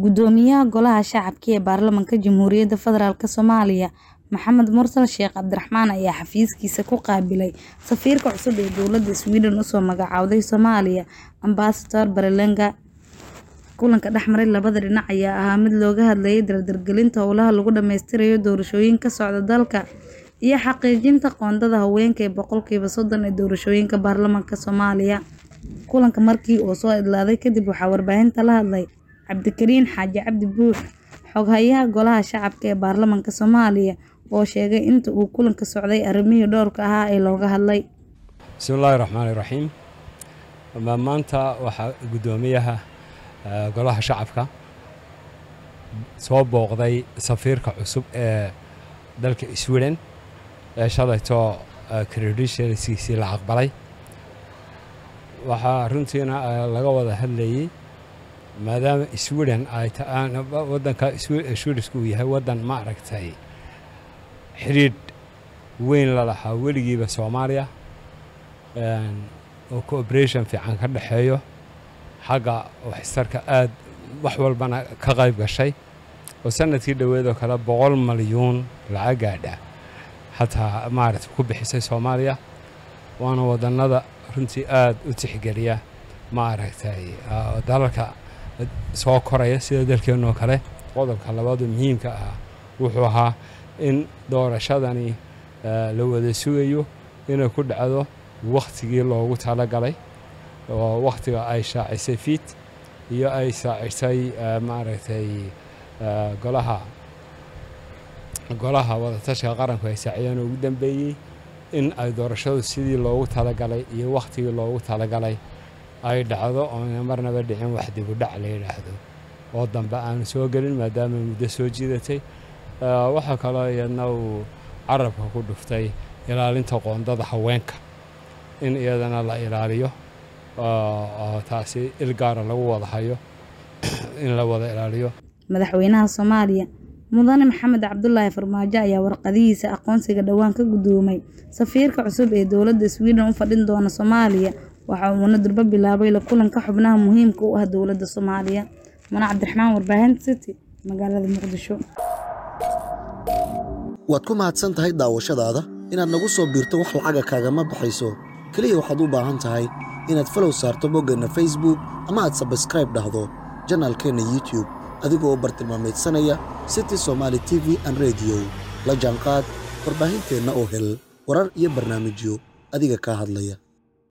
Guddoomiyaha Golaha Shacabka ee Baarlamaanka Jamhuuriyadda Federaalk Soomaaliya Maxamed Mursal Sheekh Cabdiraxmaan ayaa xafiiskiisa ku qaabilay safiirka cusub ee dowladda Sweden u soo magacaawday Soomaaliya, Ambassador Berlanga. Kulanka dhexmaray labada dhinac ayaa ahaa mid looga hadlayay dardargelinta howlaha lagu dhammaystirayo doorashooyinka ka socda dalka iyo xaqiijinta qoondada haweenka ee boqolkiiba soddon ee doorashooyinka baarlamaanka Soomaaliya. Kulanka markii uu soo idlaaday kadib waxaa warbaahinta la hadlay Cabdikariin Xaaji Cabdi Buux, Xoghayaha Golaha Shacabka ee Baarlamaanka Soomaaliya oo sheegay inta uu kulanku socday arrimihii dhowrka ahaa ee looga hadlay. bismillaahi raxmaani raxiim maanta waxaa guddoomiyaha golaha shacabka soo booqday safiirka cusub ee dalka sweden ee shalayto credentialskiisii la aqbalay waxaa runtiina laga wada hadlayey maadaama sweden ay wadanka swedishku uu yahay wadan ma aragtay xidhiidh weyn la lahaa weligiiba soomaaliya oo cooperation fiican ka dhexeeyo xagga waxtarka aad wax walbana ka qayb gashay oo sanadkii dhoweedoo kale boqol malyuun lacag gaadha xataa maaragta ku bixisay soomaaliya waana wadannada runtii aad u tixgeliya maaragtay dalalka soo koraya sida dalkeennoo kale qodobka labaadu muhiimka ah wuxuu ahaa in doorashadani la wada sugayo inay ku dhacdo wakhtigii loogu talagalay oo wakhtiga ay shaacisay fiit iyo ay shaacisay maaragtay golaha golaha wadatashiga qaranku ay saaciyeen ugu dambeeyey in ay doorashadu sidii loogu talagalay iyo wakhtigii loogu talagalay ay dhacdo oona marnaba dhicin wax dibudhac la yidhaahdo oo dambe aanu soo gelin maadaama muddo soo jiidatay waxaa kaloo iyadna uu carabka ku dhuftay ilaalinta qoondada haweenka in iyadana la ilaaliyo oo taasi il gaara lagu wada hayo in la wada ilaaliyo madaxweynaha Soomaaliya mudane maxamed cabdulaahi farmaajo ayaa warqadihiisa aqoonsiga dhowaan ka guddoomay safiirka cusub ee dowladda Sweden u fadhin doona Soomaaliya waxa uuna durba bilaabay la kulanka xubnaha muhiimka u ah dowladda Soomaaliya mana cabdiraxmaan warbaahinta city magaalada muqdisho waad ku mahadsan tahay daawashadaada inaad nagu soo biirto wax lacaga kaagama baxayso keliya waxaad u baahan tahay inaad falow saarto boggeenna facebook ama aad sabskraib dhahdo janaalkeenna youtube adigoo bartilmaamaydsanaya city somaali t v an rediyo la jaanqaad warbaahinteenna oo hel warar iyo barnaamijyo adiga kaa hadlaya